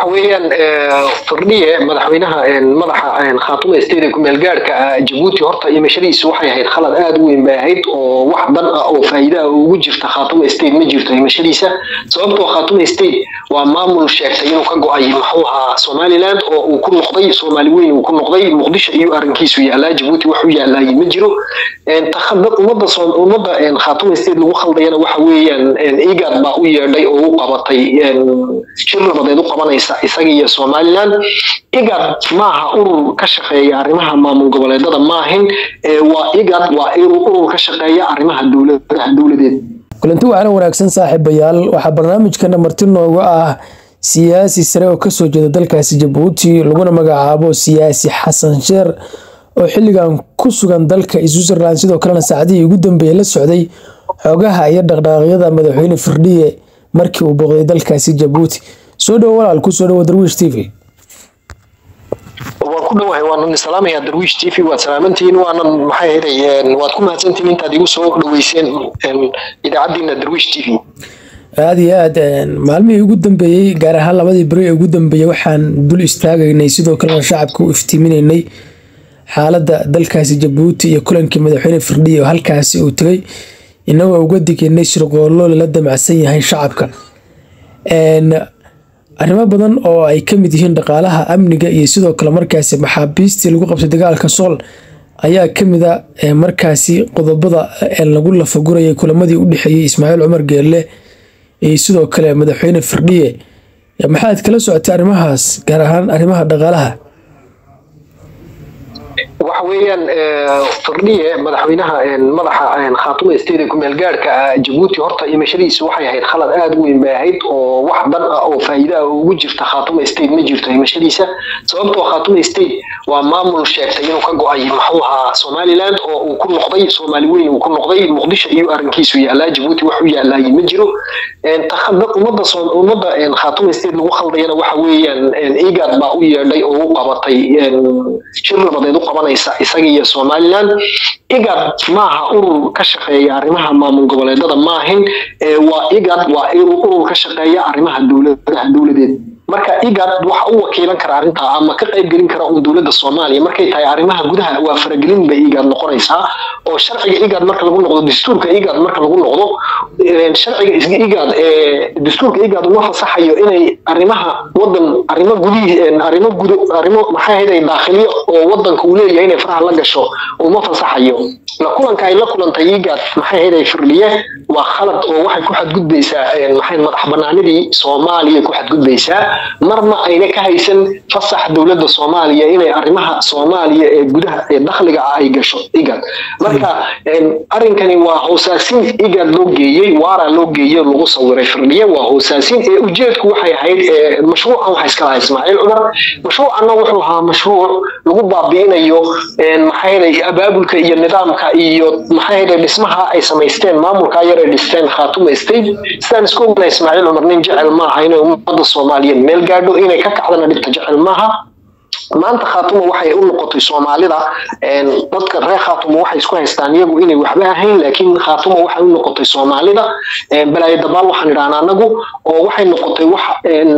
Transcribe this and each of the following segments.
waxa weeyaan firdhiye madaxweynaha madaxa khaatume state kumeel gaadhka jabuuti horta imashadiisu waxay ahayd khalad aada u weyn bay ahayd oo wax dan ah oo faa'iida ah ugu jirta khaatume state ma jirto imashadiisa sababtoo khaatume state waa maamul sheegtay inuu ka go-ay muxuu ahaa somaliland oo uu ku noqday soomaali weyn uu ku noqday muqdisho iyo arrinkiisu yaalaa jabuuti wax u yaalaayay ma jiro ummadda ummadda khaatume state lagu khaldayana waxa weeyaan igad baa u yeedhay oo u qabatay shir nabadeed u qabanaysa isaga iyo somaliland igad maaha urur ka shaqeeya arrimaha maamul goboleedada maahin waa igad waa urur ka shaqeeya arrimaha dowladaha dowladeed kulanti waxaana wanaagsan saaxiibayaal waxaa barnaamijkana marti nooga ah siyaasi sare oo kasoo jeeda dalkaasi jabuuti laguna magacaabo siyaasi xasan sheer oo xilligan ku sugan dalka switzerland sidoo kalena saacadihii ugu dambeeyey la socday xoogaha iyo dhaqdhaaqyada madaxweyne firdhiye markii uu booqday dalkaasi jabuuti soo dhowo walaal ku soo dhowo darwiish t v waan ku dhowahay waanan salaamayaa darwiish t v waad salaamantihiin waanan maxay ahayd waad ku mahadsantihiin intaad igu soo dhoweyseen idaacaddiina darwiish t v aada iyo aad maalmihii ugu dambeeyey gaar ahaan labadii beri ee ugu dambeeyey waxaan dul istaagaynay sidoo kalena shacabka u iftiiminaynay xaaladda dalkaasi jabuuti iyo kulankii madaxweyne firdhiye oo halkaasi uu tegay inagoo uga digaynay shirqoollo lala damacsan yahay shacabka arrimo badan oo ay ka mid yihiin dhaqaalaha amniga iyo sidoo kale markaasi maxaabiistii lagu qabtay dagaalka sool ayaa ka mid a markaasi qodobada lagu lafagurayay kulamadii u dhexeeyey ismaaciil cumar geelle iyo sidoo kale madaxweyne firdhiye maxaad kala socotay arrimahaas gaar ahaan arrimaha dhaqaalaha waxa weeyaan firdhiye madaxweynaha madaxa khaatume state kumeel gaadhka jabuuti horta imashadiisu waxay ahayd khalad aada u weyn bay ahayd oo wax dan ah oo faa'iida ah ugu jirta khaatume state ma jirto imashadiisa sababtoo khaatume state waa maamul sheegtay inuu ka go-ay muxuu ahaa somaliland oo uu ku noqday soomaali weyn uu ku noqday muqdisho iyo arrinkiisu yaalaa jabuuti wax u yaalaayay ma jiro ummadda ummadda khaatume state lagu khaldayana waxa weeyaan igad baa u yeedhay oo u qabatay shir nabadeed u qabanaysa isaga iyo somaliland igad maaha urur ka shaqeeya arrimaha maamul goboleedada maahin waa igad waa urur ka shaqeeya arrimaha dowladaha dowladeed marka igad waxa u wakiilan kara arrintaa ama ka qayb gelin kara un dowladda soomaaliya markay tahay arrimaha gudaha waa faragelin bay igad noqonaysaa oo sharciga igad marka lagu noqdo dastuurka igad marka lagu noqdo sharciga igad dastuurka igad uma fasaxayo inay arrimaha wadan arrimo gudihii arrimo gudo arrimo maxay ahayd daakhiliyo oo wadanka uu leeyahay inay faraha la gasho uma fasaxayo la kulanka ay la kulantay igad maxay ahayd firdhiye waa khalad oo waxay ku xadgudbaysaa maxay madax banaanidii soomaaliya ku xadgudbaysaa marna ayna ka haysan fasax dowladda soomaaliya inay arrimaha soomaaliya ee gudaha ee dakhliga ah ay gasho igad marka arrinkani waa hoosaasin igad loo geeyey waara loo geeyey lagu sawiray firdhiye waa hoosaasin ee ujeedku waxay ahayd mashruucan waxa iska lahaa ismaaciil cumar mashruucanna wuxuu ahaa mashruuc lagu baabi'inayo maxay abaabulka iyo nidaamka iyo maxay dhismaha ay samaysteen maamulka yar ay dhisteen khaatume state sidaan isku ognahay ismaaciil cumar nin jecel maaha inay ummadda soomaaliyeed meel gaadho inay ka kacdana dhibta jecel maaha maanta khaatuma waxay u noqotay soomaalida dadka reer khaatuma waxay isku haystaan iyagu inay waxba ahayn laakiin khaatuma waxay u noqotay soomaalida balaayo dabaal waxaan idhahnaa anagu oo waxay noqotay wax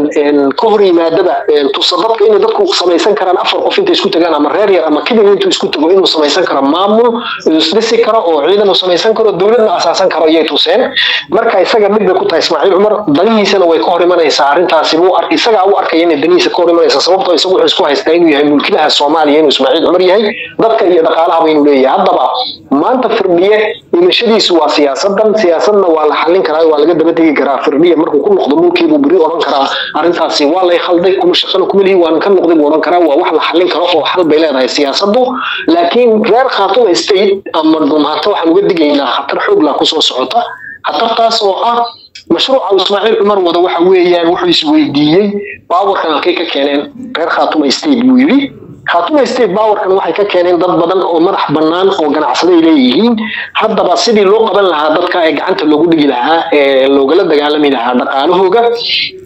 ka hor yimaadaba tusa dadka inay dadku samaysan karaan afar qof intay isku tagaan ama reer yar ama kibir intuu isku tago inuu samaysan karo maamul isdhisi karo oo ciidan uu samaysan karo dowladna asaasan karo ayay tuseen marka isaga mid bay ku tahay ismaaciil cumar danihiisana way ka hor imanaysaa arrintaasi buu isagaa u arkaya inay danihiisa ka hor imanaysa sababtoo isagu wuxuu isku haystaa inuu yahay mulkilaha soomaaliya inuu ismaaciil cumar yahay dadka iyo dhaqaalahaba inuu leeyahay haddaba maanta firdhiye dhimashadiisu waa siyaasadan siyaasadna waa la xallin karaa waa laga daba tegi karaa firdhiye markuu ku noqdo mulkiibuu beri odhan karaa arrintaasi waa lay khalday kuma shaqana kuma lihi waan ka noqday buu odhan karaa waa wax la xallin karo oo xal bay leedahay siyaasadu laakiin reer khaatuma state ama dhumaato waxaan uga digaynaa khatar xoogla kusoo socota khatartaas oo ah mashruuca ismaaciil cumar wada waxa weeyaan wuxuu isweydiiyey baawarkan halkay ka keeneen reer khaatuma state buu yidhi khaatuma state baawarkan waxay ka keeneen dad badan oo madax bannaan oo ganacsaday leeyihiin haddaba sidii loo qaban lahaa dadka ee gacanta loogu dhigi lahaa ee loogala dagaalami lahaa dhaqaalahooga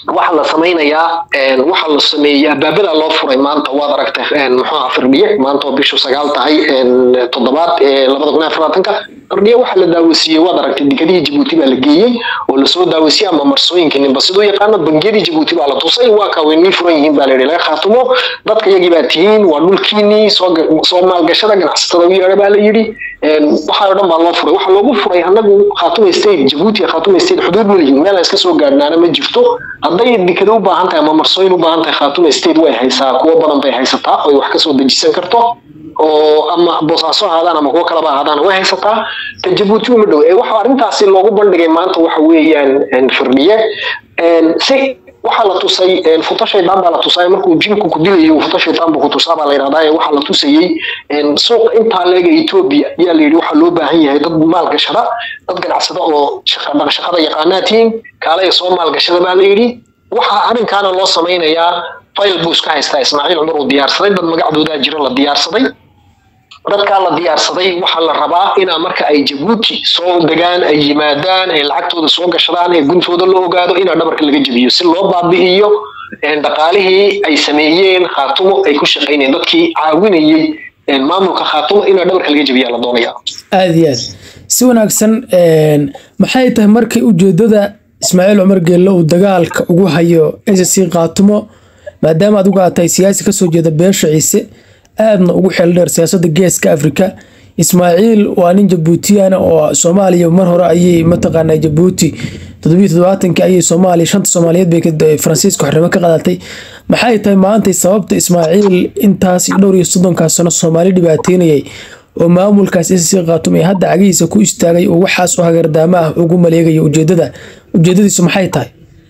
waxaa la samaynayaa waxaa la sameeyey abaabada loo furay maanta waad aragtay muxuu firdhiye maanta oo bishu sagaal tahay toddobaad labada kun afar labaatanka firdhiye waxaa la daawasiiyey waad aragtay degadihii jabuuti baa la geeyey oo lasoo daawasiiyey ama marsooyinka ninba siduu yaqaano bangiyadii jabuuti baa la tusay waa kaa way nii furan yihiin baa la yidhi laga khaatumo dadka iyagii baa tihiin waa dhulkiinii soo maalgashada ganacsatada u yeedha baa la yidhi waxaa oo dhan baa loo furay waxaa loogu furay anagu khaatuma state jabuuti khaatuma state xuduud ma lihin meel aan iska soo gaadhnaana ma jirto hadday dekada u baahan tahay ama marsooyin u baahan tahay khaatuma state way haysaa kuwo badan bay haysataa oy wax kasoo dejisan karto oo ama boosaaso ahaadaan ama kuwo kaleba ahaadaan way haysataa ta jabuuti uma dhow waxa arrintaasi loogu bandhigay maanta waxa weeyaan firdhiye si waxaa la tusay futo shaydaan baa la tusay markuu jinku ku dilayo futo shaydaan buu ku tusaa baa la yidhahdaa waxaa la tusayey suuqa intaa leega etoobiya ayaa la yidhi waxaa loo baahan yahay dad maalgashada dad ganacsada oo shaqada yaqaanaatiin kaalaya soo maalgashada baa la yidhi waxaa arrinkaana loo samaynayaa fayl buu iska haystaa ismaaciil cumar uu diyaarsaday dad magacdoodaa jiro la diyaarsaday dadkaa la diyaarsaday waxaa la rabaa inaa marka ay jabuuti soo degaan ay yimaadaan ay lacagtooda soo gashadaan ee guntooda la ogaado inaa dhabarka laga jebiyo si loo baabi'iyo dhaqaalihii ay sameeyeen khaatumo ay ku shaqaynayeen dadkii caawinayey maamulka khaatumo inaa dhabarka laga jebiyaa la doonaya aada iyo aad si wanaagsan maxay tahay markii ujeedada ismaaciil cumar geelle uu dagaalka ugu hayo s c khaatumo maadaama adigu aad tahay siyaasi kasoo jeeda beesha ciise aadna ugu xeel dheer siyaasadda geeska afrika ismaaciil waa nin jabuutiyana oo soomaaliya mar hore ayay mataqaanaa jabuuti toddobiyo toddobaatanki ayay soomaaliya shanta soomaaliyeed bay faransiiska xornimo ka qadatay maxay tahay maantay sababta ismaaciil intaas dhowr iyo soddonkaas sano soomaali dhibaateynayay oo maamulkaas sc khaatum ee hadda cagihiisa ku istaagay oo waxaas oo hagardaamo ah ugu maleegayo ujeedada ujeedadiisu maxay tahay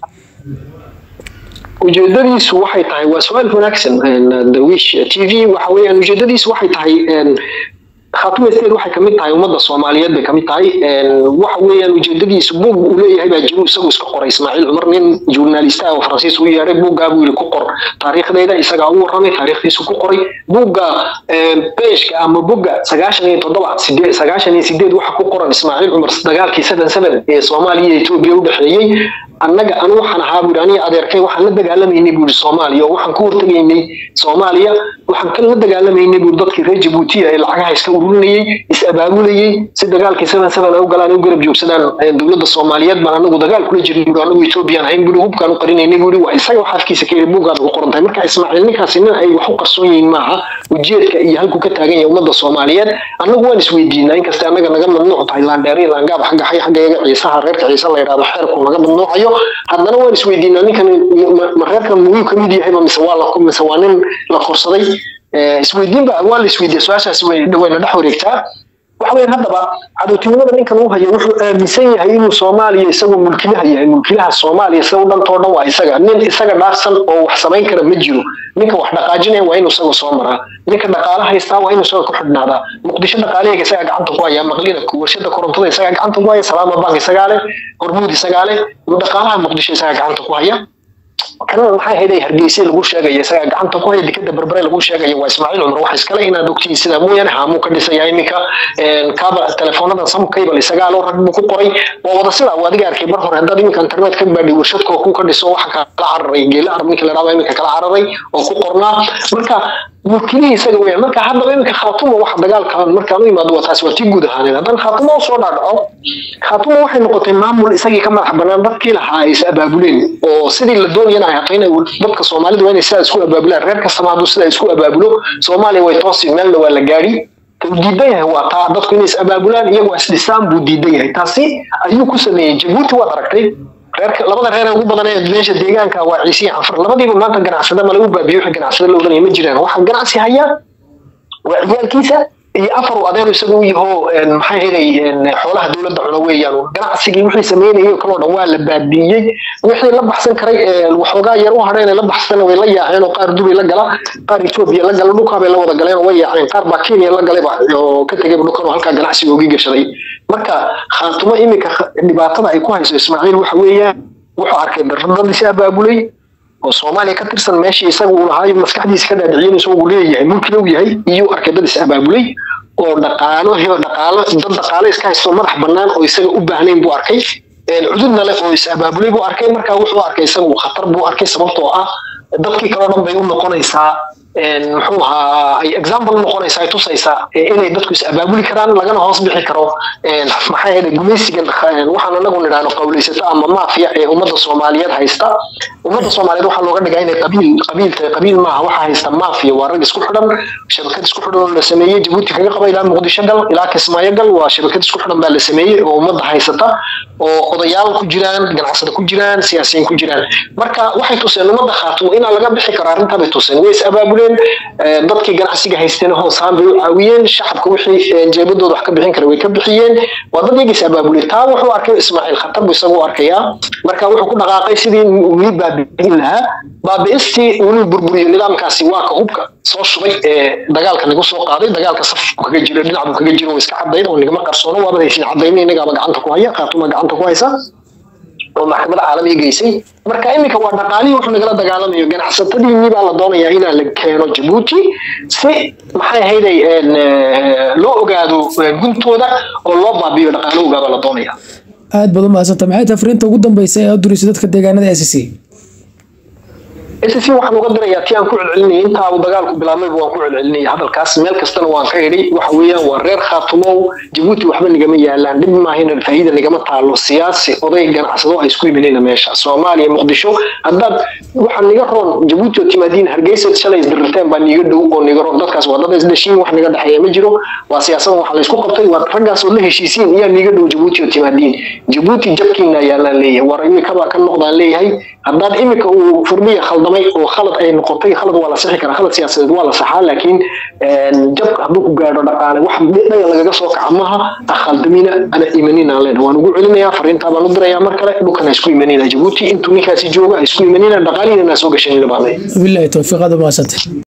ujeedadiisu waxay tahay waa su-aal wanaagsan darwiish t v waxa weeyaan ujeedadiisu waxay tahay khaatuma state waxay kamid tahay ummadda soomaaliyeed bay kamid tahay waxa weeyaan ujeedadiisu buug uu leeyahay baa jiru isagu iska qoray ismaaciil cumar nin journalista oo faransiis u yeedhay buuggaa buu yidhi ku qor taariikhdayda isagaa u warramay taariikhdiisu ku qoray buugga beeshka ama bugga sagaashan iyo toddoba sideed sagaashan iyo sideed waxa ku qoran ismaaciil cumar dagaalkii seven seven ee soomaaliya iyo etoobiya u dhexeeyey annaga anu waxaan ahaa buuri aniga adeerkay waxaan la dagaalamaynay buuri soomaaliya oo waxaan ka hortegaynay soomaaliya waxaan ka la dagaalamaynay buuri dadkii reer jabuutiya ee lacagaha iska ururinayey is abaabulayey si dagaalkii seven seven ay u galaan u garab joogsadaan dowladda soomaaliyeed baan anagu dagaal kula jirnay buuri anagu etoobiyaan ahayn buuri hubkaan u qarinaynay buuri waa isaga wax afkiisa ka yidhi buuggaada ku qoran tahay marka ismaaciil ninkaasi nin ay wax u qarsoon yihiin maaha ujeedka iyo halkuu ka taagan yahay ummadda soomaaliyeed annagu waan isweydiinaa inkasta annaga naga mamnuuc tahay laandheer iyo laangaab xagga xay xaggayaga ciisaha reerka ciise la yidhahdo xeerku naga mamnuucayo haddana waan isweydiinaa ninkan ma reerkan muyuu kamid yahayba mise waa la mise waa nin la korsaday isweydiinba waa la isweydiiya su-aashaasi wayna dhex wareegtaa waxa weyan haddaba cadowtinimada ninkan uu hayo wuxuu aaminsan yahay inuu soomaaliya isagoo mulkilaha yahay mulkilaha soomaaliya sida u dhantoo dhan waa isaga nin isaga dhaafsan oo wax samayn kara ma jiro ninka wax dhaqaajinaya waa inuu isaga soo maraa ninka dhaqaale haystaa waa inuu isaga ku xidhnaadaa muqdisho dhaqaaleyaga isagaa gacanta ku haya maqlina warshada korontada isagaa gacanta ku haya salaama bank isagaa leh hormuud isagaa leh dhaqaalaha muqdisho isagaa gacanta ku haya kanada maxay hayday hargeysa lagu sheegaya isagaa gacanta ku haya dekada berbere lagu sheegaya waa ismaaciil cumar waxa iskale inaad ogtihiin sidaa mooyaane haamuu ka dhisaya iminka kaaba telefoonada sam cable isagaa loo rag buu ku qoray waa wada sida uu adiga arkay mar hore haddaad iminka internet ka baadhi warshad kooku ka dhiso waxa kala cararay geela arab ninka la dhahdo iminka kala cararay oo ku qornaa marka mulkilihii isaga weeyaan marka haddaba iminka khaatuma waxa dagaalka markaan u imaado waa taas waa tii guud ahaaneed haddana khaatuma u soo dhaadhaco khaatuma waxay noqotay maamul isagii ka madax banaan dadkii lahaa ay is abaabuleen oo sidii la doonayana ay hato inay dadka soomaalida waa inay sidaa isku abaabulaan reer kastama hadduu sidaa isku abaabulo soomaaliya way toosi meelna waa la gaadhi uu diidan yahay waa taa dadku inay is abaabulaan iyagoo isdhisaan buu diidan yahay taasi ayuu ku sameeyey jabuuti waad aragtay reerka labada reer ugu badan ee meesha deegaanka waa ciisiya canfar labadiiba maanta ganacsada ma lagu baabiyo wixii ganacsada la odanaya ma jiraan waxaa ganacsi hayaa waa ciyaalkiisa iyo afar uu adeer isagu u yaho maxay helay xoolaha dowladda cuno weeyaan ganacsigii wixii sameynayay oo kaloo dhan waa la baabiiyey wixii la baxsan karay waxoogaa yar u hadheen la baxsan way la yaaceen oo qaar dubay la gala qaar etoobiya la gala dhulkaa bay la wada galeen oo way yaaceen qaar baa kenya la galayba oo ka tegayba dhulkan oo halkaa ganacsiga ogi gashaday marka khaatumo iminka dhibaatada ay ku hayso ismaaciil waxa weeyaan wuxuu arkay dad is abaabulay oo soomaaliya ka tirsan meeshii isaga uu lahaayo maskaxdiisa ka dhaadhiciyeen isagu leeyahay mulkina uu yahay iyuu arkay dad is abaabulay oo dhaqaalo helo dhaqaalo dad dhaqaalo iska haysto madax bannaan oo isaga u baahnayn buu arkay cududna leh oo is abaabulay buu arkay markaa wuxuu arkay isagu khatar buu arkay sababtoo ah dadkii kaleo dhan bay u noqonaysaa muxuu ahaa ay example u noqonaysaa ay tusaysaa inay dadku is abaabuli karaan lagana hoos bixi karo maxaa yeelay gumaysigan waxaan anagu nidhaahno qawlaysato ama maafiya ee ummadda soomaaliyeed haysta ummadda soomaaliyeed waxaa looga dhigaa inay qabiil qabiil tahay qabiil maaha waxaa haysta maafiya waa rag isku xidhan shabakad isku xidhan oo la sameeyey jabuuti kaga qaba ilaa muqdisho gal ilaa kismaayo gal waa shabakad isku xidhan baa la sameeyey oo ummadda haysata oo odayaal ku jiraan ganacsada ku jiraan siyaasiyiin ku jiraan marka waxay tuseen ummadda khaatumo inaa laga bixi karo arrintaa bay tuseen way is abaabuleen dadkii ganacsiga haysteen hoosaan bay u caawiyeen shacabka wixii jeebadooda wax ka bixin kara way ka bixiyeen waa dad iyagiis abaabulay taa wuxuu arkay ismaaciil khatar buu isagu arkayaa marka wuxuu ku dhaqaaqay sidii weli baabi'in lahaa baabi'istii weli burburiyo nidaamkaasi waa ka hubka soo shubay ee dagaalka nagu soo qaaday dagaalka saf kaga jiro dhinac buu kaga jiro oo iska cadayn oo nigama qarsoono waaba haysin cadayna inagaaba gacanta ku haya khaatuma gacanta ku haysa oo maxkamada caalamiga geysay marka iminka waa dhaqaalihii wuxuu nagala dagaalamayo ganacsatadiinii baa la doonayaa inaa la keeno jabuuti si maxay ahayday loo ogaado guntooda oo loo baabiyo dhaqaalahooga baa la doonaya aad baad u mahadsanta maxay tahay fariinta ugu dambeysa ee aad durayso dadka deegaanada s c SSC waxaan uga dirayaa tii aan ku celcelinayay intaa uu dagaalku bilaabmayba waan ku celcelinayay hadalkaas meel kastana waan ka idhi waxa weeyaan waa reer khaatumow jabuuti waxba nigama yaalaan dhib maahina faa'iida nigama taalo siyaasi oday ganacsado ay isku yiminayna meesha soomaaliya muqdisho haddaad waxaa niga roon jabuuti oo timaadiin hargeysa shalay isdirirteen baa niga dhow oo niga roon dadkaas waa dad isdhashiin wax niga dhexeeya ma jiro waa siyaasadan waxa laysku qabtay waa raggaas oo la heshiisiin iyaa niga dhow jabuuti oo timaadiin jabuuti jabkiina yaalaan leeyahay war imikabaa ka noqdaan leeyahay haddaad imika uu furmiya khaldamay oo khalad ay noqotay khalad waa la sixi karaa khalad siyaasadeed waa la saxaa laakiin jabka hadduu ku gaadho dhaqaale wax dhaga lagaga soo kaca maaha ha khaldamina ana imanina leen waan ugu celinayaa fariintaa baan u dirayaa mar kale dhulkan ha isku imanina jabuuti intuu ninkaasi jooga ha isku imanina dhaqaalihiina naa soo gashanina baan leeyahay bilahi towfiiq aad u mahadsantay